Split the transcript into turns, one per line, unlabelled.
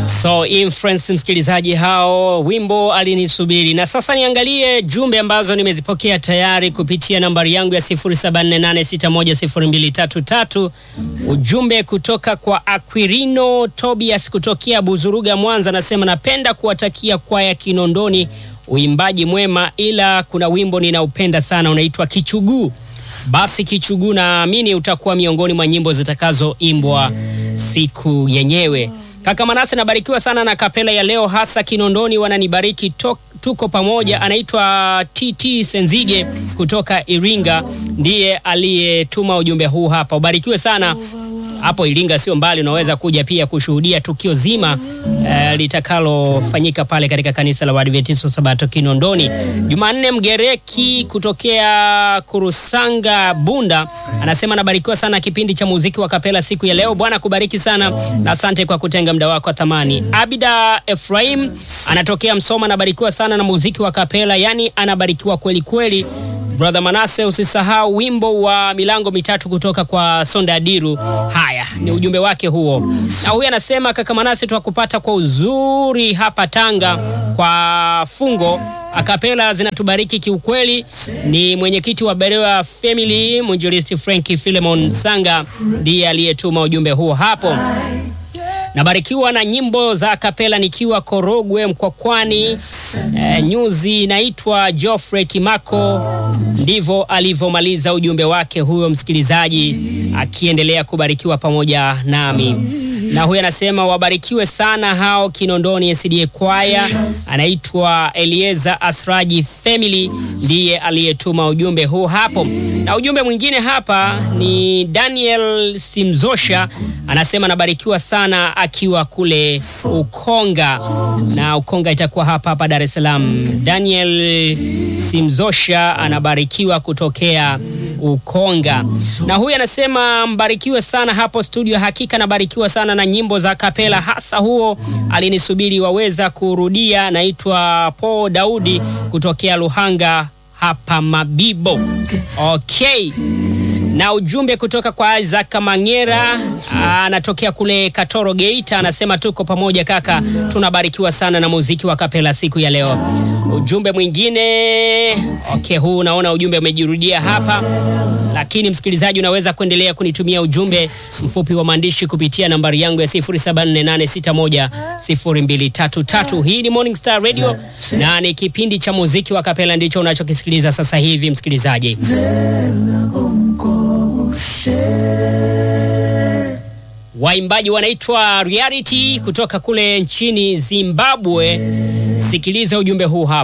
So influence msikilizaji, hao wimbo alinisubiri. Na sasa niangalie jumbe ambazo nimezipokea tayari kupitia nambari yangu ya 0748610233. Ujumbe kutoka kwa Aquirino Tobias kutokea Buzuruga, Mwanza, anasema napenda kuwatakia kwaya Kinondoni uimbaji mwema, ila kuna wimbo ninaupenda sana unaitwa Kichuguu. Basi Kichuguu naamini utakuwa miongoni mwa nyimbo zitakazoimbwa siku yenyewe. Kaka Manase, nabarikiwa sana na kapela ya leo, hasa Kinondoni wananibariki to, tuko pamoja. Anaitwa TT Senzige kutoka Iringa, ndiye aliyetuma ujumbe huu hapa. Ubarikiwe sana hapo Iringa, sio mbali, unaweza kuja pia kushuhudia tukio zima eh, litakalofanyika pale katika kanisa la Waadventista Sabato Kinondoni. Jumanne Mgereki kutokea Kurusanga Bunda anasema nabarikiwa sana kipindi cha muziki wa kapela siku ya leo. Bwana kubariki sana na asante kwa kutenga muda wako wa thamani. Abida Efraim anatokea Msoma, anabarikiwa sana na muziki wa kapela, yani anabarikiwa kweli kweli. Brother Manase, usisahau wimbo wa milango mitatu kutoka kwa Sonda Adiru. Haya ni ujumbe wake huo, na huyu anasema kaka Manase, twakupata kwa uzuri hapa Tanga kwa fungo akapela zinatubariki kiukweli. Ni mwenyekiti wa Berewa Family mwinjilisti Franki Philemon Sanga ndiye aliyetuma ujumbe huo hapo. Nabarikiwa na nyimbo za kapela nikiwa Korogwe Mkwakwani. E, nyuzi inaitwa Geoffrey Kimako. Ndivyo alivyomaliza ujumbe wake huyo msikilizaji, akiendelea kubarikiwa pamoja nami na huyu anasema wabarikiwe sana hao Kinondoni SDA kwaya. Anaitwa Elieza Asraji Family ndiye aliyetuma ujumbe huu hapo, na ujumbe mwingine hapa ni Daniel Simzosha anasema anabarikiwa sana akiwa kule Ukonga, na Ukonga itakuwa hapa hapa Dar es Salaam. Daniel Simzosha anabarikiwa kutokea Ukonga, na huyu anasema mbarikiwe sana hapo studio. Hakika nabarikiwa sana na nyimbo za kapela, hasa huo alinisubiri waweza kurudia. Naitwa Paul Daudi kutokea Luhanga hapa Mabibo. Okay na ujumbe kutoka kwa Isaac Mangera anatokea kule Katoro Geita, anasema tuko pamoja kaka, tunabarikiwa sana na muziki wa kapela siku ya leo. Ujumbe mwingine okay, huu naona ujumbe umejirudia hapa, lakini msikilizaji, unaweza kuendelea kunitumia ujumbe mfupi wa maandishi kupitia nambari yangu ya 0748610233. Hii ni Morning Star Radio na ni kipindi cha muziki wa kapela, ndicho unachokisikiliza sasa hivi msikilizaji. Waimbaji wanaitwa Reality kutoka kule nchini Zimbabwe. Sikiliza ujumbe huu hapa.